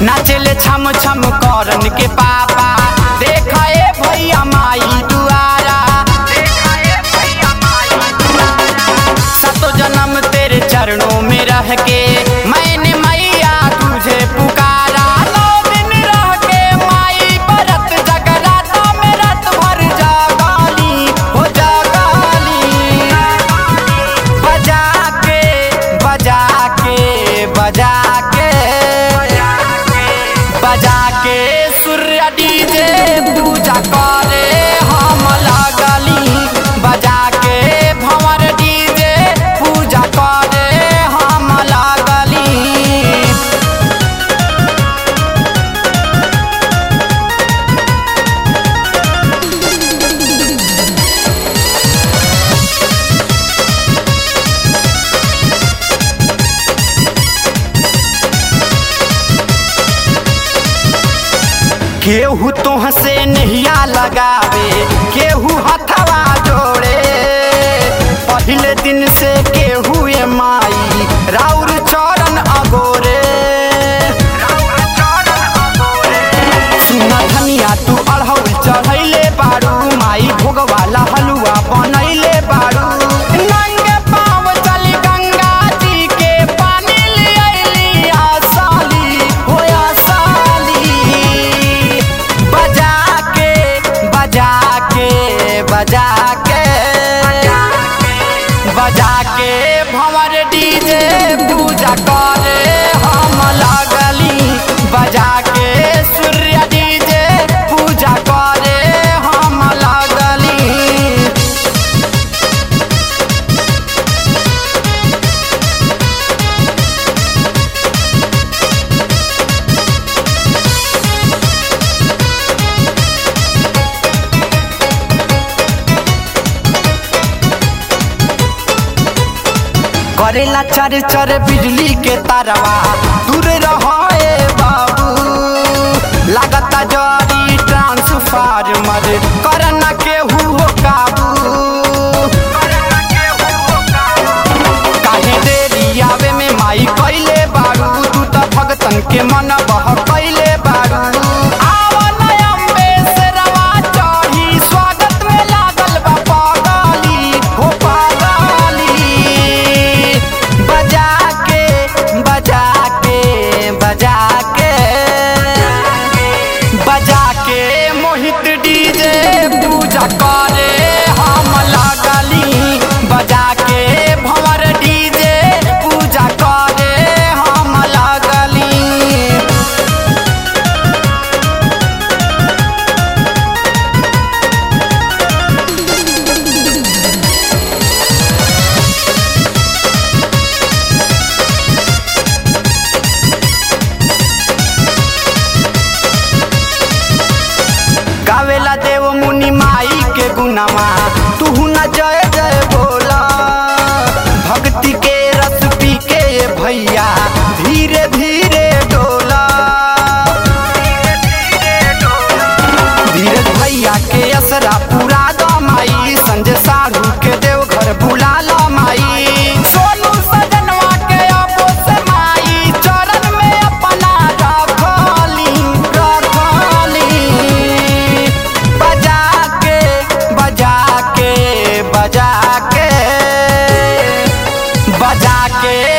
नाचेले छम छम करन के पापा देखा ए भैया माई दुआरा सतो जन्म तेरे चरणों में रह के मैंने मैया तुझे पुकारा नौ दिन रह के माई बरत जगराता में रात भर जागाली हो जागाली बजा के बजा के बजा के बजा के सूर्य डीजे पूजा करे हम लगली बजा के भंवर डीजे पूजा करे हम लगली केहू तोह से नहिया लगावे केहू हथवा जोड़े पहले दिन से केहू ए माई राउर चरण अगोरे सुना धनिया तू अढ़ौल चढ़ैले बारू माई भोगवाला हलुआ बनैले बारू नंगे पाँव चली गंगा जी के पानी ले अइली आसाली हो आसाली बजा के बजा के बजा के बजा के भंवर डीजे पूजा करे हम लगली बजा के सूर्य डीजे पूजा करे हम लगली करेला चर चर बिजली के तारवा दूर रहे बाबू लागता जरी ट्रांसफार्मर करना केहू हो काबू काहे देरी आवे में माई कैले बारू तू त भगतन के मन बह कैले बारू आवन अम्बे से रवा चढ़ी स्वागत में लागल बा पागली हो पागली बजा के बजा के बजा के बजा के मोहित डीजे पूजा करे हम लगली बजा के भंवर डीजे पूजा करे हम लगली गावेला देव मुनि माई के गुनामा तू न जय जय बोला भक्ति के रस पी के ये भैया धीरे धीरे डोला धीरज भैया के असरा पूरा दो माई संजय साढ़ू के देव घर बुला लो माई सोनू सजनवा के अबो से माई चरण में अपना रखली रखली बजा के बजा के बजा के बजा के